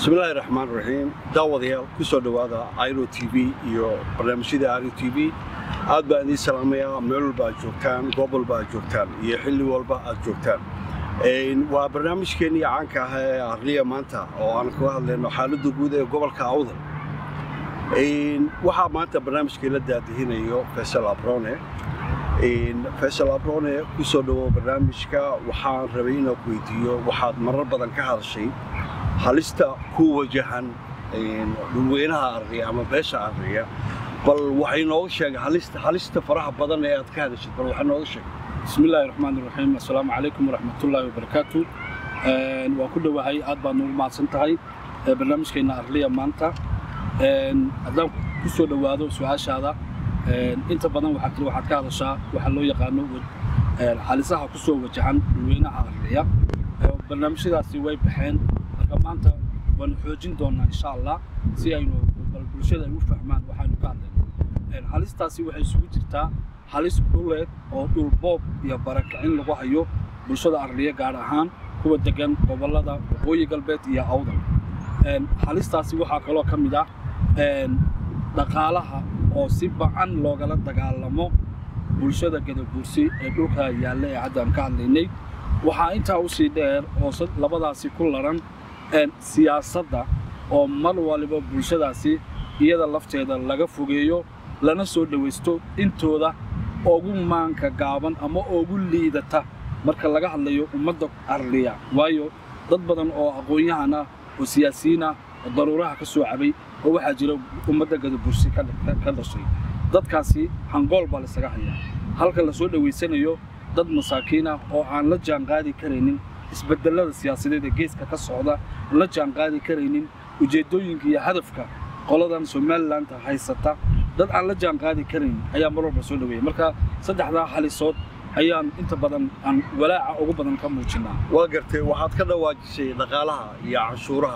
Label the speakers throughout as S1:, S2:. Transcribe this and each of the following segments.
S1: bismillaahi raxmaan raxiim daawadayaal ku soo dhowaada iro t v iyo barnaamijyada iro t v aad baan idiin salaamayaa meel walba aad joogtaan goob walba aad joogtaan iyo xilli walba aad joogtaan waa barnaamijkeennii caanka ah ee arliya maanta oo aan kaga hadlayno xaaladda guud ee gobolka awdal waxaa maanta barnaamijkii la daadihinayo faysal abrone faysal abrone ku soo dhowow barnaamijka waxaan rabay inaan ku weydiiyo waxaad marar badan ka hadashay halista ku wajahan dhulweynaha arriya ama beesha arriya bal waxay nooga sheegay halista halista faraha badan ee aad ka hadashid bal waxay nooga sheegay
S2: bismi illaahi raxmaan iraxiim assalaamu calaykum waraxmatullaahi wabarakaatu waan ku dhowahay aad baad noogu mahadsan tahay barnaamijkeenna arliya maanta haddaan ku soo dhowaado su-aashaada inta badan waxaa kale waxaad ka hadashaa waxaa loo yaqaano xalisaha ku soo wajahan dhulweynaha arriya barnaamijyadaasi way baxeen marka maanta waanu xoojin doonnaa insha allah si aynu bal bulshada ay u fahmaan waxaanu ka hadlayno halistaasi waxay isugu jirtaa halis dhuleed oo dhul boob iyo barakicin lagu hayo bulshada arriya gaar ahaan kuwa degan gobollada waqooyi galbeed iyo awdal halistaasi waxaa kaloo ka mid ah dhaqaalaha oo si bacan loogala dagaalamo bulshada gadaguursi ee dhulka yaalla ee hadda aan ka hadlaynay waxaa intaa u sii dheer oo labadaasi ku laran siyaasadda oo mar waliba bulshadaasi iyada lafteeda laga fogeeyo lana soo dhowaysto intooda ugu maanka gaaban ama ugu liidata marka laga hadlayo ummadda arliya waayo dad badan oo aqoon-yahan ah oo siyaasiyiin ah oo daruuraha ka soo cabay oo waxaa jira ummadda gadabursi ka dhashay dadkaasi hangool baa laysaga hayaa halka la soo dhowaysanayo dad masaakiin ah oo aan la jaanqaadi karaynin isbedelada siyaasadeed ee geeska ka socda aan la jaanqaadi karaynin ujeeddooyinka iyo hadafka qoladan somalilanka haysata dad aan la jaanqaadi karaynin ayaa mar walba soo dhoweeya marka saddexdaa halisood ayaan inta badan aan walaaca ugu badan ka muujinnaa
S1: waa gartay waxaad ka dhawaajisay dhaqaalaha iyo canshuuraha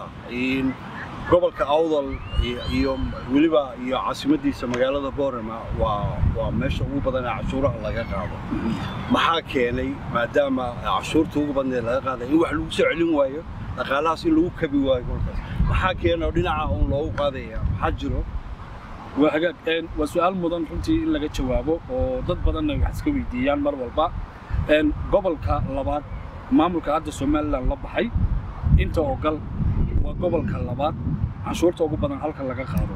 S1: gobolka awdal iyo weliba iyo caasimadiisa magaalada boorama waa meesha ugu badan ee cashuuraha laga qaado maxaa keenay maadaama cashuurta ugu badneed laga qaaday in wax lagu soo celin waayo dhaqaalahaas in lagu kabi waayo gobolkaas maxaa keenay dhinaca uun loogu qaadaya maxaa jiro
S2: waa hagaag waa su-aal mudan runtii in laga jawaabo oo dad badanna wax iska weydiiyaan mar walba gobolka labaad maamulka hadda somalilan la baxay inta ogal waa gobolka labaad canshuurta ugu badan halka laga qaado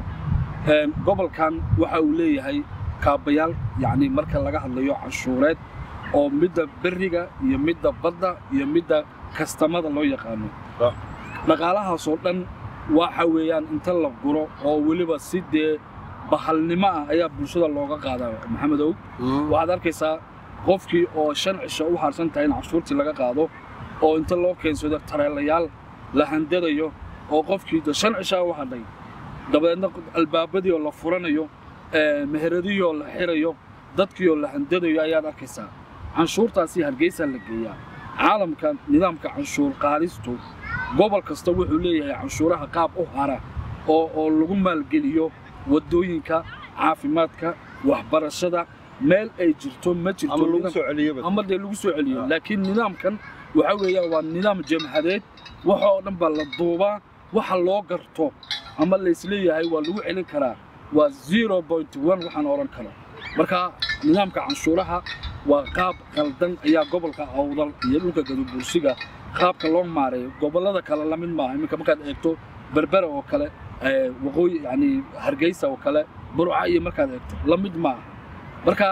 S2: gobolkan waxa uu leeyahay kaabayaal yacni marka laga hadlayo canshuureed oo midda berriga iyo midda badda iyo midda kastamada loo yaqaano dhaqaalahaasoo dhan waxa weeyaan inta la guro oo weliba si dee bahalnimo ah ayaa bulshada looga qaadaa maxamedow waxaad arkaysaa qofkii oo shan cisho u harsan tahay in canshuurtii laga qaado oo inta loo keensado tareelayaal la handadayo oo qofkii shan cishaa u hadhay dabadeedna albaabadii oo la furanayo meheradihii oo la xirayo dadkii oo la handadayo ayaad arkaysaa canshuurtaasi hargeysaa la geeyaa caalamka nidaamka canshuur qaadistu gobol kasta wuxuu leeyahay canshuuraha qaab u hara oo oo lagu maalgeliyo waddooyinka caafimaadka waxbarashada meel ay jirto ma jirto ama dee lagu soo celiyo laakiin nidaamkan waxa weeya waa nidaam jamhadeed waxa oo dhan baa la duubaa waxa loo garto ama laysleeyahay waa lagu celin karaa waa zero point one waxaan odhan karo marka nidaamka canshuuraha waa qaab qaldan ayaa gobolka awdal iyo dhulka gadubursiga qaabka loo maareeyo gobollada kale la mid maaha iminka markaad eegto berbera oo kale waqooyi yani hargeysa oo kale burca iyo markaad eegto la mid maaha marka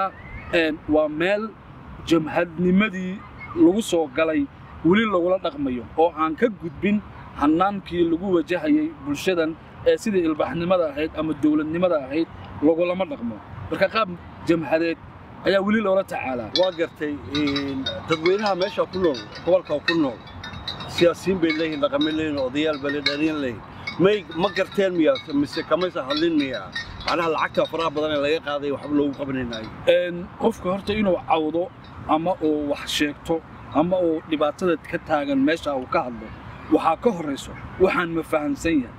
S2: waa meel jamhadnimadii lagu soo galay weli lagula dhaqmayo oo aan ka gudbin hannaankii lagu wajahayay bulshadan ee sidai ilbaxnimada ahayd ama dowladnimada ahayd lagulama dhaqmo marka qaab jamhadeed ayaa weli loola tacaalaa
S1: waa gartay dadweynaha meesha ku nool gobolka ku nool siyaasiyiin bay leeyihin dhaqamay leeyihin odayaal bay le dhalin leeyihin may ma garteen miya mise kamaysa hadlin miya macnaha lacagta faraha badan ee laga qaaday waxba loogu qabanaynayo
S2: qofka horta inuu cawdo ama uu wax sheegto ama uu dhibaatada ka taagan meesha uu ka hadlo waxaa ka horrayso waxaan ma fahamsan yahay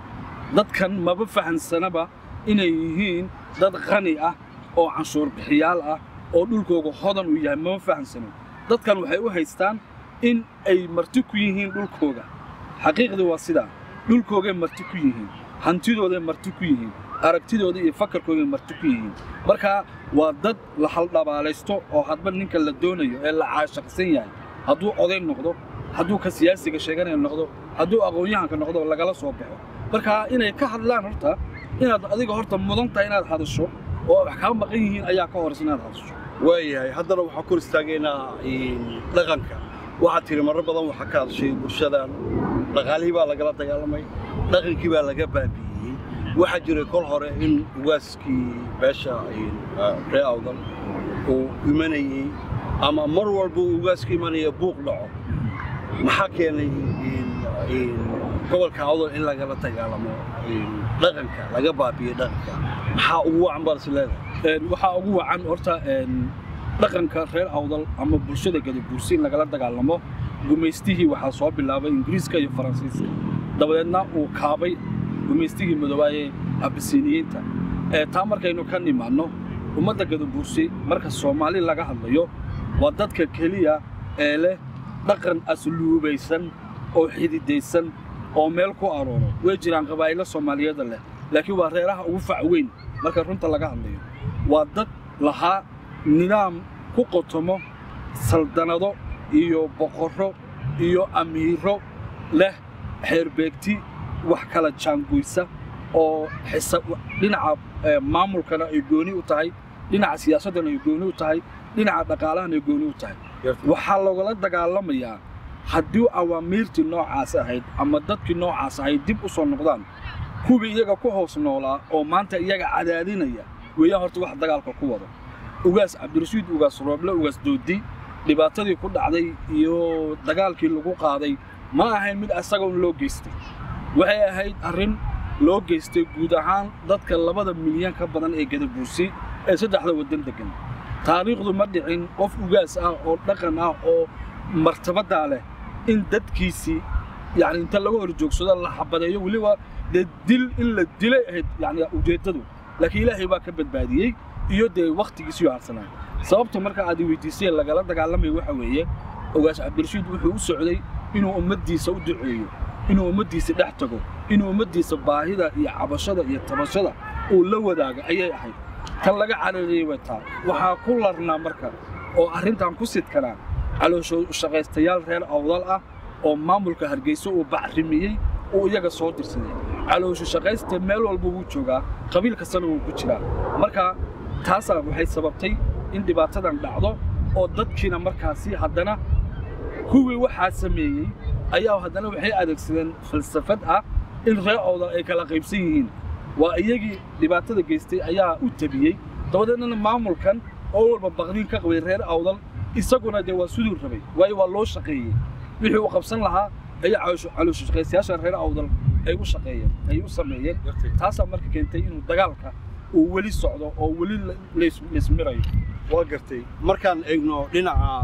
S2: dadkan maba fahamsanaba inay yihiin dad qani ah oo canshuur bixiyaal ah oo dhulkooga hodan uu yahay mama fahamsano dadkan waxay u haystaan in ay marti ku yihiin dhulkooga xaqiiqdii waa sidaa dhulkoogay marti ku yihiin hantidooday marti ku yihiin aragtidooda iyo fakarkoogay marti ku yihiin marka waa dad la haldhabaalaysto oo hadba ninka la doonayo ee la caashaqsan yahay hadduu oday noqdo hadduu ka siyaasiga sheeganaya noqdo hadduu aqoon-yahanka noqdo lagala soo baxo marka inay ka hadlaan horta inaad adiga horta mudan tahay inaad hadasho oo wax kaa maqan yihiin ayaa ka horaysa inaad hadasho
S1: waayahay haddana waxaan kor istaagaynaa dhaqanka waxaad tiri marro badan waxaa ka hadashay bulshadan dhaqaalihii baa lagala dagaalamay dhaqankii baa laga baabi'iyey waxaa jiray kol hore in ugaaskii beesha ree awdal uu imanayey ama mar walba uu ugaaska imanaya buuq dhaco maxaa keenay gobolka awdal in lagala dagaalamo dhaqanka laga baabi'iyey dhaqanka maxaa ugu wacan baad is leedahay
S2: waxaa ugu wacan horta dhaqanka reer awdal ama bulshada gadaguursi in lagala dagaalamo gumaystihii waxaa soo bilaabay ingiriiska iyo faransiiska dabadeedna uu kaabay gumaystigii madoobaayee abisiiniyiinta taa markaynu ka nimaanno ummadda gadaguursi marka soomaali laga hadlayo waa dadka keliya ee leh dhaqan asluubaysan oo xididaysan oo meel ku arooro way jiraan qabaa'ilo soomaaliyeeda leh laakiin waa reeraha ugu fac weyn marka runta laga hadlayo waa dad lahaa nidaam ku qotomo saldanado iyo boqorro iyo amiiro leh xeerbeegti wax kala jaangoysa oo dhinaca maamulkana ay gooni u tahay dhinaca siyaasaddana ay gooni u tahay dhinaca dhaqaalahana ay gooni u tahay waxaa lagala dagaalamayaa haddii awaamiirtii noocaas ahayd ama dadkii noocaas ahayd dib u soo noqdaan kuwii iyaga ku hoos noolaa oo maanta iyaga cadaadinaya weeyaan horta wax dagaalka ku wado ugaas cabdirashiid ugaas rooble ugaas doodi dhibaatadii ku dhacday iyo dagaalkii lagu qaaday ma ahayn mid asagoon loo geystay waxay ahayd arrin loo geystay guud ahaan dadka labada milyan ka badan ee gadabuursi ee saddexda waddan deggan taariikhdu ma dhicin qof ugaas ah oo dhaqan ah oo martabaddaa leh in dadkiisii yani inta laga hor joogsado la xabadeeyo weliba dee dil in la dilay ahayd yani ujeeddadu laakiin ilaahay baa ka badbaadiyey iyo dee wakhtigiisii harsanaa sababta marka aad weydiisay lagala dagaalamayo waxa weeye ogaas cabdirashiid wuxuu u socday inuu ummaddiisa u duceeyo inuu ummaddiisa dhex tago inuu ummaddiisa baahida iyo cabashada iyo tabashada uu la wadaago ayay ahayd tan laga carareeyey way taa waxaa ku larnaa marka oo arrintan ku sidkanaa caloosho shaqaystayaal reer awdal ah oo maamulka hargeysa uu bacrimiyey uu iyaga soo dirsaday caloosho shaqaysta meel walba wuu joogaa qabiil kastana wuu ku jiraa marka taasaa waxay sababtay in dhibaatadan dhacdo oo dadkiina markaasi haddana kuwii waxaa sameeyey ayaa haddana waxay adeegsadeen falsafad ah in reer awdal ay kala qaybsan yihiin waa iyagii dhibaatada geystay ayaa u tabiyey dabadeedna maamulkan oo walba baqdiin ka qabay reer awdal isaguna dee waa siduu rabay waayo waa loo shaqeeyey wixii uu qabsan lahaa ayaa caloosho shaqaystayaasha reer awdal ay u shaqeeyeen ay u sameeyeen taasaa marka keentay inuu dagaalka uu weli socdo oo weli laysmirayo
S1: waa gartay markaan eegno dhinaca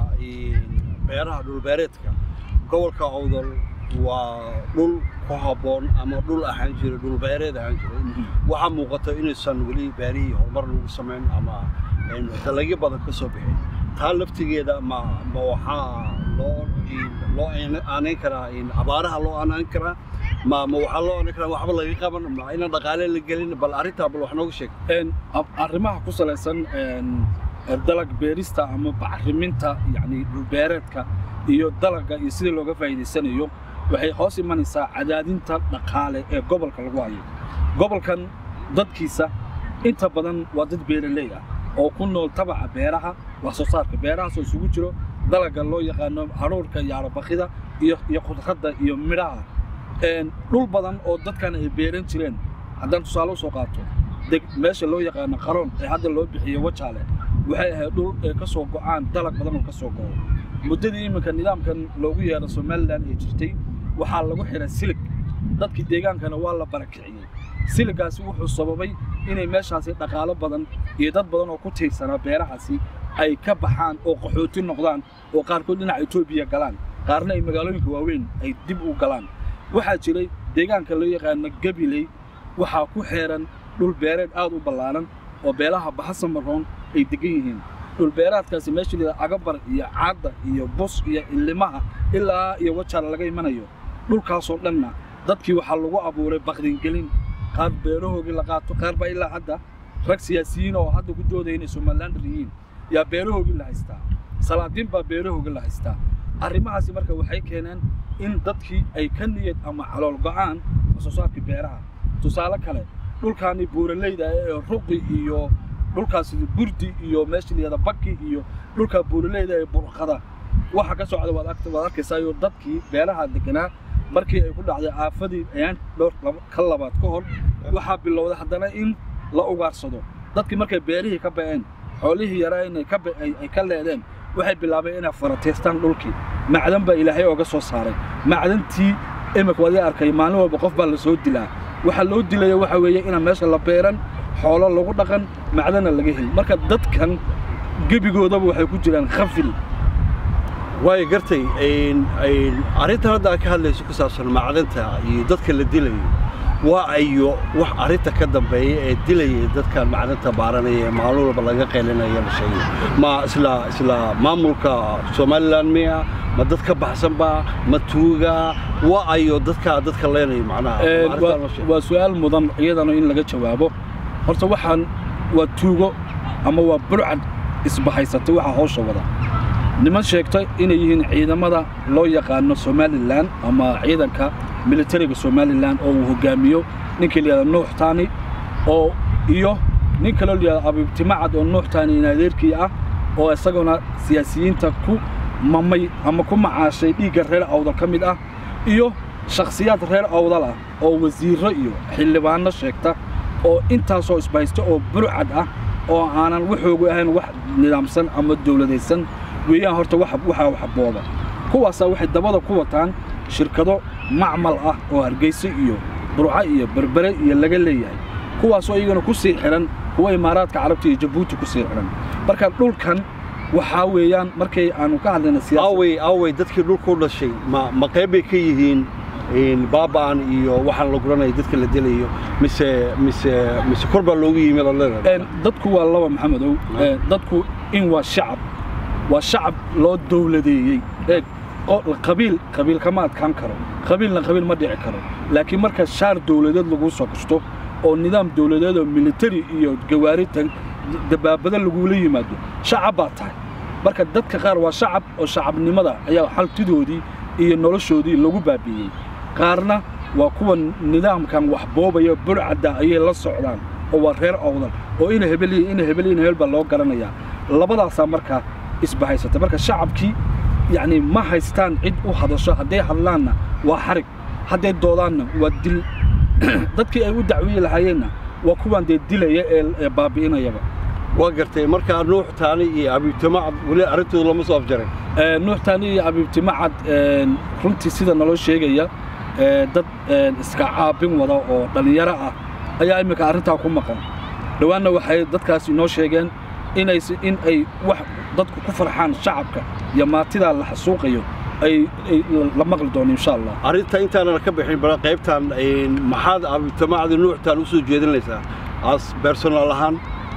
S1: beeraha dhulbeereedka gobolka awdal waa dhul ku habboon ama dhul ahaan jira dhulbeereed ahaan jiray waxaa muuqata inaysan weli beerihii horumar lagu samayn ama dalagyo badan ka soo bixin taa laftigeeda ma ma waxaa loo loo aanayn karaa abaaraha loo aanayn karaa ma ma waxaa loo aanayn karaa waxba laga qaban ma inaan dhaqaale la gelin bal arrintaa bal wax nooga sheeg
S2: arrimaha ku salaysan dalag beerista ama bacriminta yani dhulbeereedka iyo dalagga iyo sidii looga faa'iidaysanayo waxay hoos imanaysaa cadaadinta dhaqaale ee gobolka lagu hayo gobolkan dadkiisa inta badan waa dad beeraley ah oo ku nool tabaca beeraha wax soo saarka beerahaasoo isugu jiro dalagga loo yaqaano haruurka iyo arabakida iyo iyo khudradda iyo midhaha dhul badan oo dadkan ay beeran jireen haddaan tusaale usoo qaato deg meesha loo yaqaano qaroon ee hadda loo bixiyo wajaale waxay ahayd dhul ay ka soo go'aan dalag badan oo ka soo go'o muddadii iminka nidaamkan loogu yeero somalilan ee jirtay waxaa lagu xiray silig dadkii deegaankana waa la barakiciyey siligaasi wuxuu sababay inay meeshaasi dhaqaalo badan iyo dad badan oo ku tiirsanaa beerahaasi ay ka baxaan oo qaxooti noqdaan oo qaarkood dhinaca etoobiya galaan qaarna ay magaalooyinka waaweyn ay dib u galaan waxaa jiray deegaanka loo yaqaano gabiley waxaa ku xeeran dhul beereed aad u ballaaran oo beelaha baxasamaroon ay degan yihiin dhulbeeraadkaasi meesha lida agabar iyo caadda iyo bus iyo ilimaha ilaa iyo wajaala laga imanayo dhulkaasoo dhanna dadkii waxaa lagu abuuray bakdingelin qaar beerahoogii la qaato qaar baa ilaa hadda rag siyaasiyiin oo hadda ku doodaya inay somalilander yihiin yaa beerahoogii la haystaa salaadiin baa beerahoogii la haystaa arrimahaasi marka waxay keeneen in dadkii ay ka niyad ama calool go'aan soo saarkii beeraha tusaale kale dhulkaani buuraleyda ee ruqi iyo dhulkaasi burdi iyo meesha layada baki iyo dhulka buuraleyda ee burqada waxa ka socda waad agt- waad arkaysaayo dadkii beeraha deganaa markii ay ku dhacday aafadii ayaan dhowr laba- ka labaad ka hor waxaa bilowday haddana in la ugaarsado dadkii markay beerihii ka ba'een xoolihii yaraa inay ka ba- ay ay ka leedeen waxay bilaabeen inay farateystaan dhulkii macdan baa ilaahay ooga soo saaray macdantii imika waad ii arkay maalin walba qof baa la soo dilaa waxaa loo dilaya waxa weeye inaan meesha la beeran xoolo lagu dhaqan macdana laga helin marka dadkan gebigoodaba waxay ku jiraan khafil
S1: waayo gartay een- een arrintan hadda aad ka hadlayso ku saabsan macdanta iyo dadka la dilayo waa ayo wax arrinta ka dambeeya ee dilaya dadkan macdanta baaranaya ee maalin walba laga qeylinayo la sheegay ma isla isla maamulka somalilan miya ma dad ka baxsanba ma tuuga waa ayo dadka dadka leenayo macnaha
S2: Een,
S1: arrintan
S2: waa-
S1: la sheegay.
S2: waa su'aal mudan iyadana in laga jawaabo horta waxaan waa tuugo ama waa burcad isbahaysatay waxa hawsha wada niman sheegtay inay yihiin ciidamada loo yaqaano somalilan ama ciidanka militariga somalilan oo uu hogaamiyo ninkii layihahda nuux taani oo iyo nin kaloo layihahda abibtimacad oo nuux taani in adeerkii ah oo isaguna siyaasiyiinta ku mamay ama ku macaashay dhiigga reer awdal ka mid ah iyo shakhsiyaad reer awdal ah oo wasiirro iyo xildhibaanno sheegta oo intaasoo isbahaysta oo burcad ah oo aanan waxoogu ahayn wax nidaamsan ama dowladaysan weeyaan horta waxa waxaa waxbooda kuwaasaa waxay dabada ku wataan shirkado macmal ah oo hargeysa iyo burco iyo berbere iyo laga leeyahay kuwaasoo iyagana ku sii xidhan kuwa imaaraadka carabta iyo jabuuti ku sii xidhan marka dhulkan waxaa weeyaan markay aanu ka hadlayna siyaasad
S1: awey awey dadkii dhulka u dhashay ma ma qayb bay ka yihiin een, baaba'an iyo waxaan la guranaya dadka la dilayo mise mise mise kor baa loogu yimid oo leedahay
S2: Een, dadku waa laba maxamedow Een, dadku in waa shacab waa shacab loo dowladeeyey eeg oo qabiil qabiil kama adkaan karo qabiilna qabiil ma dhici karo laakiin marka shaar dowladeed lagu soo kasto oo nidaam dowladeed oo militari iyo gawaarita dabaabada lagula yimaado shacab baa tahay marka dadka qaar waa shacab oo shacabnimada ayaa xaltidoodii iyo noloshoodii lagu baabi'iyey qaarna waa kuwa nidaamkan wax boobaya burcadda ayay la socdaan oo waa reer awdal oo ina hebel iyo ina hebel iyo ina hebel baa loo garanayaa labadaasaa markaa isbahaysatay marka shacabkii yacni ma haystaan cid u hadasho hadday hadlaanna waa xarig hadday doodaanna waa dil dadkii ay u dacwiyi lahaayeenna waa kuwaan dee dilaya ee ee baabi'inayaba
S1: waa gartay markaa nuux taani iyo abiibtimacad weli arrintooda lama soo afjaray
S2: Ee, nuux taani iyo abiibtimacad een, runtii sida naloo sheegaya ee, dad een, iska caabin wada oo dhallinyaro ah ayaa imminka arrintaa ku maqan dhowaanna waxay dadkaas inoo sheegeen inays in ay wax dadku ku farxaan shacabka iyo maatidaa la xasuuqayo ay ay la maqli doono insha allah
S1: arrinta intaanan ka bixin bal qaybtan een, maxaad abiibtimacad iyo nuux taani usoo jeedinaysaa as personal ahaan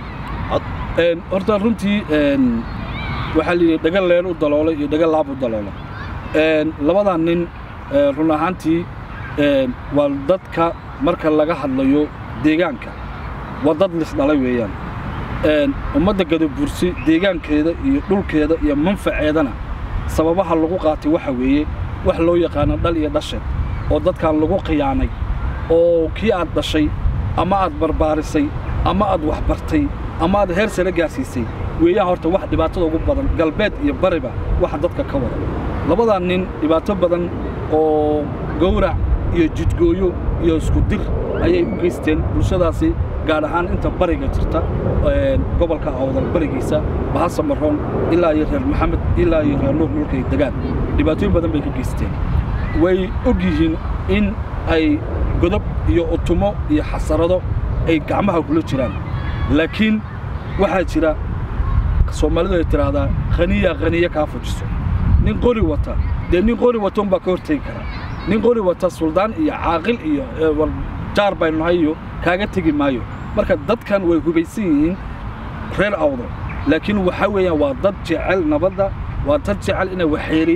S2: Een, horta runtii een, waxaa layidhi dhaga leen u daloolay iyo dhaga laab u daloola Een, labadaa nin ee, run ahaantii een, waa dadka marka laga hadlayo deegaanka waa dad lisdhalay weeyaan Een, ummadda gadabursi deegaankeeda iyo dhulkeeda iyo manfaceedana sababaha lagu qaatay waxa weeye wax loo yaqaano dhal iyo dhasheed oo dadkan lagu khiyaanay oo kii aad dhashay ama aad barbaarisay ama aad waxbartay ama aad heer sare gaarsiisay weeyaan horta wax dhibaatada ugu badan galbeed iyo bariba waxa dadka ka wada labadaa nin dhibaato badan oo gowrac iyo jidgooyo iyo isku dir ayay u geysteen bulshadaasi gaar ahaan inta bariga jirta een, gobolka awdal barigiisa bahasa maroon ilaa iyo reer maxamed ilaa iyo reer nuur dhulkay degaan dhibaatooyin badan bay ka geysteen way og yihiin in ay godob iyo utumo iyo xasarado ay gacmaha kula jiraan laakiin waxaa jira soomaalidu ay tidhaahdaa khaniya khaniye kaa fujiso nin qori wata dee nin qori wata unbaa ka hortegi kara nin qori wata suldaan iyo caaqil iyo ee, war jaar baynu nahay iyo kaaga tegi maayo marka dadkan way hubaysan yihiin reer awdo laakiin waxaa weeyaan waa dad jecel nabadda waa dad jecel inay waxeeriyaan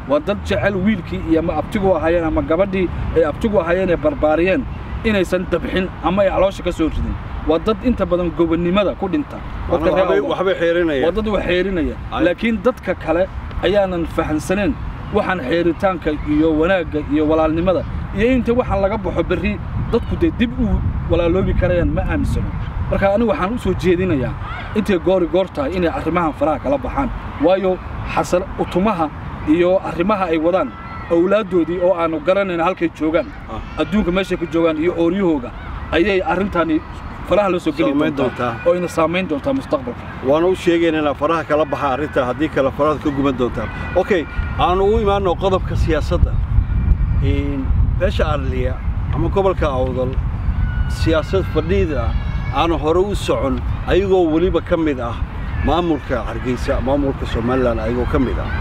S2: waa dad jecel wiilkii iyo ama abtigu ahaayeen ama gabadhii ay abtigu ahaayeen ee barbaariyeen inaysan dabxin ama ay caloosha ka soo ridin waa dad inta badan gobonnimada ku dhinta dadka reer
S1: waxbay
S2: awdal.
S1: waxbay
S2: waa
S1: xeerinayaan
S2: dad wax xeerinaya
S1: Ay.
S2: laakiin dadka kale ayaanan fahamsaneen waxaan xeeritaanka iyo wanaagga iyo walaalnimada iyo inta waxaan laga baxo berri dadku dee dib u walaaloobi karayaan ma aaminsano marka anigu waxaan u soo jeedinayaa intay goori goor tahay inay arrimahan faraha kala baxaan waayo xasan utumaha iyo arrimaha ay wadaan awlaaddoodii oo aanu garanayn halkay joogaan
S1: Ah.
S2: adduunka meeshay ku joogaan iyo ooryahooga ayay arrintani faraha la soo geli
S1: Saamayn
S2: doontaa
S1: doontaa.
S2: oo ina saamayn doontaa mustaqbalka
S1: waana u sheegayna inaa faraha kala baxa arrinta haddii kale faraha ka guban doontaan okay aanu u imaano qodobka siyaasadda Een, beesha arliya ama gobolka awdal siyaasad fadhiida aanu hore u socon ayagoo weliba ka mid ah maamulka hargeysa maamulka somalilan ayagoo ka mid ah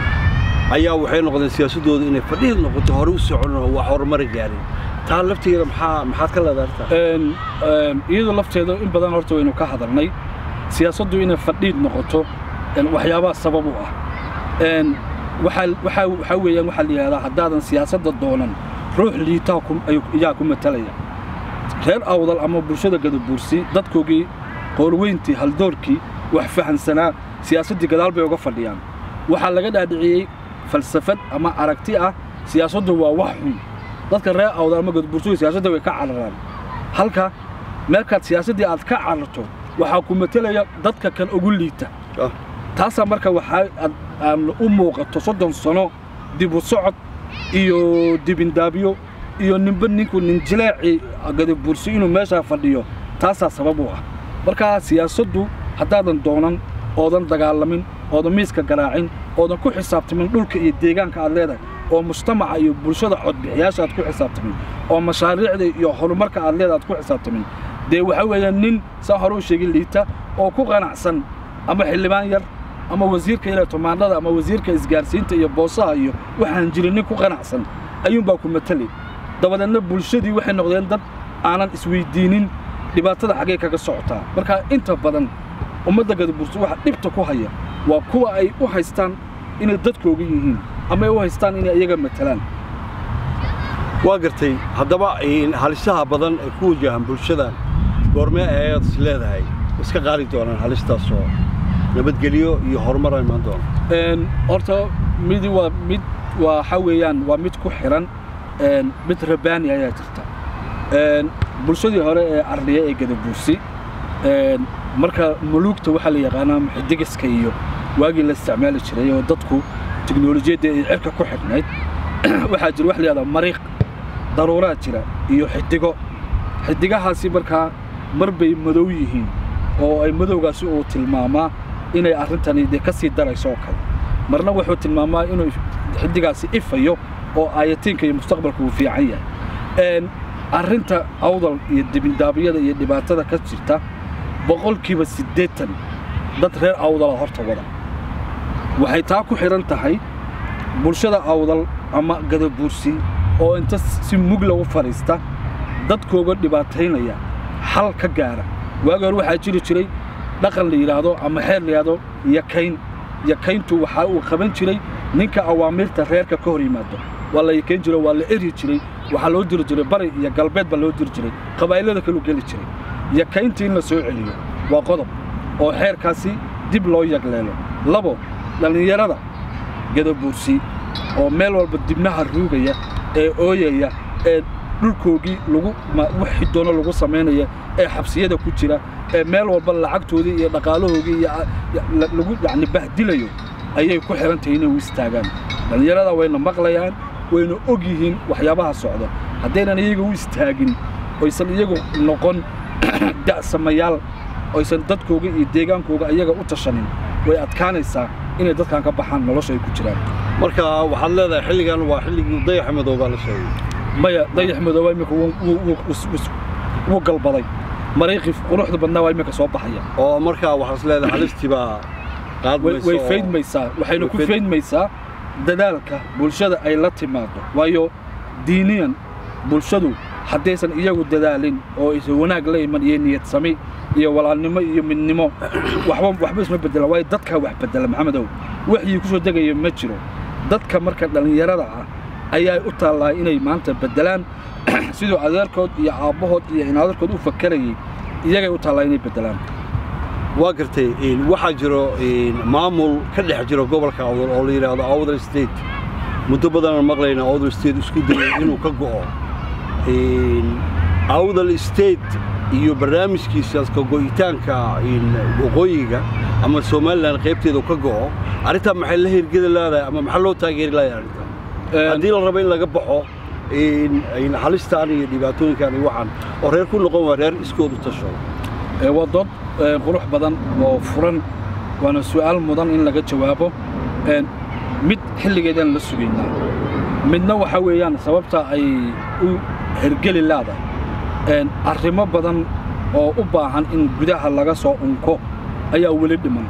S1: ayaa waxay noqdeen siyaasaddooda inay fadhiid noqoto hore u socon oo wax horumari gaarin taa lafteeda maxaa maxaad ka leedahay arrintaa
S2: Een, een, iyadoo lafteeda in badan horta waynu ka hadalnay siyaasaddu inay fadhiid noqoto een, waxyaabaha sabab u ah Een, waxaa waxaa waxaa weeyaan waxaa la yidhahdaa haddaadan siyaasadda doonan ruux liitaa ku- ayuu- ayaa ku matalaya reer awdal ama bulshada gadabuursi dadkoogii qoolweyntii haldoorkii wax fahansanaa siyaasaddii gadaal bay uga fadhiyaan waxaa laga dhaadhiciyey falsafad ama aragti ah siyaasaddu waa wax xun dadka reer awdal ama gadabuursigu siyaasadda way ka cararaan halka meelkaad siyaasaddii aad ka cararto waxaa ku matelaya dadka kan ugu liita
S1: Ah,
S2: taasaa marka waxaa aad- aan u muuqato soddon sano dib u socod iyo dibindaabyo iyo ninba ninku nin jileeci gadabursi inuu meeshaa fadhiyo taasaa sabab u ah markaa siyaasaddu haddaadan doonan oodan dagaalamin oodan miiska garaacin oodan ku xisaabtamin dhulka iyo deegaanka aad leedahay oo mujtamaca iyo bulshada codbixiyaasha aad ku xisaabtamin oo mashaariicda iyo horumarka aad leedahay aad ku xisaabtamin dee waxaa weeyaan nin saa hore u sheegin liita oo ku qanacsan ama xildhibaan yar ama wasiirka yar ee tumaandhada ama wasiirka isgaarsiinta iyo boosaha iyo waxaan jirin nin ku qanacsan ayuunbaa ku matali dabadeedna bulshadii waxay noqdeen dad aanan isweydiinin dhibaatada xaggee kaga socotaa marka inta badan ummadda gadabursi waxa dhibta ku haya waa kuwa ay u haystaan inay dadkooga yihiin ama ay u haystaan inay iyaga matalaan
S1: waa gartay haddaba een, halisaha badan ee ku wajahan bulshadan goormee ayaad is leedahay iska qaali doonaan halistaasoo nabadgelyo iyo horumar ay imaan doona
S2: Een, horta midi waa mid waa waxa weeyaan waa mid ku xiran een, mid rabaani ayaa jirta Een, bulshadii hore ee arliya ee gadabuursi een, marka muluugta waxaa la yaqaanaa xidigiska iyo waagii la isticmaali jiray oo dadku tiknolojiyadda ay cirka ku xidhnayd waxaa jira wax la yihahdaa mariiq daruuraa jira iyo xidigo xidigahaasi markaa mar bay madow yihiin oo ay madowgaasi uu tilmaamaa inay arrintani dee ka sii darayso oo kale marna wuxuu tilmaamaa inuu xidigaasi ifayo oo aayatiinka iyo mustaqbalka uu fiican yahay Een, arrinta awdal iyo dibindaabyada iyo dhibaatada ka jirta boqolkiiba siddeetan dad reer awdala horta wada waxay taa ku xidhan tahay bulshada awdal ama gadabuursi oo inta si mugla u fadhiista dadkooga dhibaataynaya xal ka gaara waagi hore waxaa jiri jiray dhaqan la yidhaahdo ama xeer la yidhaahdo yakayn yakayntu waxaa uu qaban jiray ninka awaamirta reerka ka hor yimaado waa la yakayn jiray waa la eryi jiray waxaa loo diri jiray bari iyo galbeed baa loo diri jiray qabaa'ilada kaluu geli jiray yakayntii in la soo celiyo waa qodob oo xeerkaasi dib loo yagleelo labo dhallinyarada gadabuursi oo meel walba dibnaha ruugaya ee ooyaya ee dhulkoogii lagu ma- wixii doono lagu samaynaya ee xabsiyada ku jira ee meel walba lacagtoodii iyo dhaqaalahoogii iyo a- ya- la- lagu yacni bahdilayo ayay ku xihan tahay inay u istaagaan dhallinyarada wayna maqlayaan wayna og yihiin waxyaabaha socda haddaynan iyaga u istaagin oysan iyagu noqon da'samayaal oysan dadkooga iyo deegaankooga iyaga u tashanin way adkaanaysaa inay dadkan ka baxaan nolosha ay ku jiraan
S1: marka waxaad leedahay xilligan waa xilligii dayaxa madoobaa la sheegay
S2: maya dayax madooba iminka wuu- wuu- wuu- wuu- wuu- wuu galbaday mariiqii quruxda badnaa waa iminka soo baxaya
S1: oo markaa waxaad is leedahay halistii baa
S2: way
S1: qaadmaysa
S2: way
S1: oo-
S2: faydmaysaa waxayna
S1: way
S2: ku
S1: fayd-
S2: faydmaysaa dadaalka bulshada ay la timaado waayo diiniyan bulshadu haddaysan iyagu dadaalin oo aysan wanaag la iman iyo niyad sami iyo walaalnimo iyo midnimo waxba waxba isma bedela waayo dadkaa wax bedela maxamedow waxyii ku soo degaya ma jiro dadka marka dhallinyarada ah ayaa u taallaa inay maanta beddelaan siduu adeerkood iyo aabbahood iyo inaadarkood u fakarayay iyagay u taallaa inay beddelaan
S1: waa gartay waxaa jiro maamul ka dhex jiro gobolka awdal oo la yidhaahdo awdal state muddo badanaan maqlayna awdal state isku dayay inuu ka go'o awdal state iyo barnaamijkiisaas ka go'itaanka waqooyiga ama somalilan qaybteeda ka go'o arrintaa maxay la hirgeli leedahay ama maxaa loo taageeri lahay arrintaa haddii la rabo in laga baxo halistaan iyo dhibaatooyinkan iyo waxaan oo reer ku noqon waa reer iskoodu tasho
S2: waa dood qurux badan oo furan waana su'aal mudan in laga jawaabo mid xilligeedaan la sugaynaa midna waxaa weeyaan sababta ay u hergeli leedahay arrimo badan oo u baahan in gudaha laga soo unko ayaa weli dhiman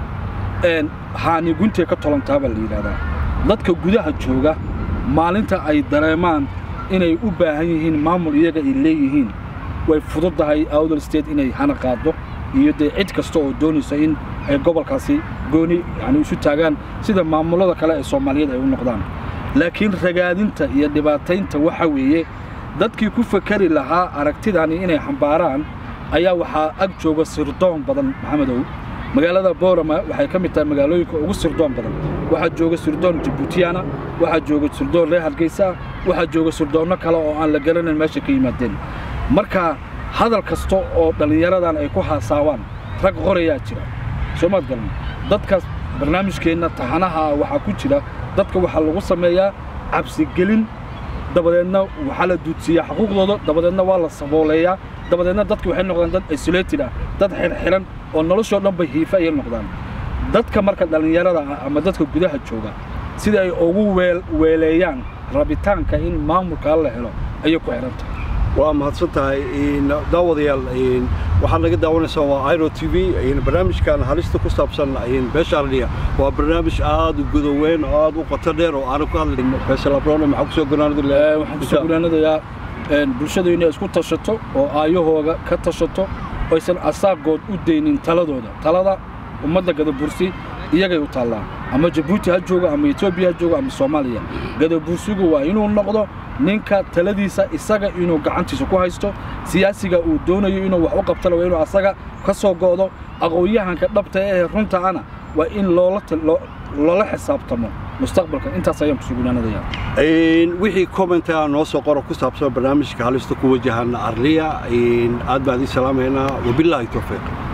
S2: haani guntee ka tolantaa baa la yidhahdaa dadka gudaha jooga maalinta ay dareemaan inay u baahan yihiin maamul iyaga ay leeyihiin way fududdahay awdal state inay hana qaaddo iyo dee cid kasta oo doonaysa in ay gobolkaasi gooni yani isu taagaan sida maamullada kale ee soomaaliyeed ay u noqdaan laakiin ragaadinta iyo dhibaataynta waxa weeye dadkii ku fakari lahaa aragtidani inay xambaaraan ayaa waxaa ag jooga sirdoon badan maxamedow magaalada boorama waxay ka mid tahay magaalooyinka ugu sirdoon badan waxaa jooga sirdoon jabuutiyana waxaa jooga sirdoon reer hargeysa waxaa jooga sirdoonno kale oo aan la garanayn meesha ka yimaadeen marka hadal kasta oo dhallinyaradan ay ku haasaawaan rag qorayaa jira soo maad garan dadkaas barnaamijkeenna taxanaha waxaa ku jira dadka waxaa lagu sameeyaa cabsigelin dabadeedna waxaa la duudsiiyaa xuquuqdooda dabadeedna waa la sabooleeyaa dabadeedna dadki waxay noqdaan dad isolated ah dad xirxiran oo noloshoo dhan bay hiifa ayay noqdaan dadka marka dhallinyarada ah ama dadka gudaha jooga sida ay ugu weeleeyaan rabitaanka in maamulkaa la helo ayay ku xidhan tahay
S1: waa mahadsan tahay daawadayaal waxaad naga daawanaysaa waa iro t v barnaamijkan halista ku saabsan beesha ardhiya waa barnaamij aad u gudoweyn oo aad u qoto dheer oo aanu ku hadlayn faysal abrone maxaa kusoo gonaanada
S2: waxaan kusoo gunaanadayaa bulshadu inay isku tashato oo aayahooga ka tashato oysan asaagood u daynin taladooda talada ummadda gadabursi iyagay u taallaa ama jabuuti ha joogo ama etoobiya ha joogo ama soomaaliya gadabursigu waa inuu noqdo ninka taladiisa isaga inuu gacantiisa ku haysto siyaasiga uu doonayo inuu wax u qabtana waa inuu asaga ka soo go'do aqoon-yahanka dhabta ee runta ana waa in loola xisaabtamo mustaqbalka intaas ayaan ku sugnaanadayaa
S1: wixii commenta noo soo qoro ku saabsan barnaamijka halista ku wajahan arliya aad baan idin salaamaynaa wabilaahi towfiiq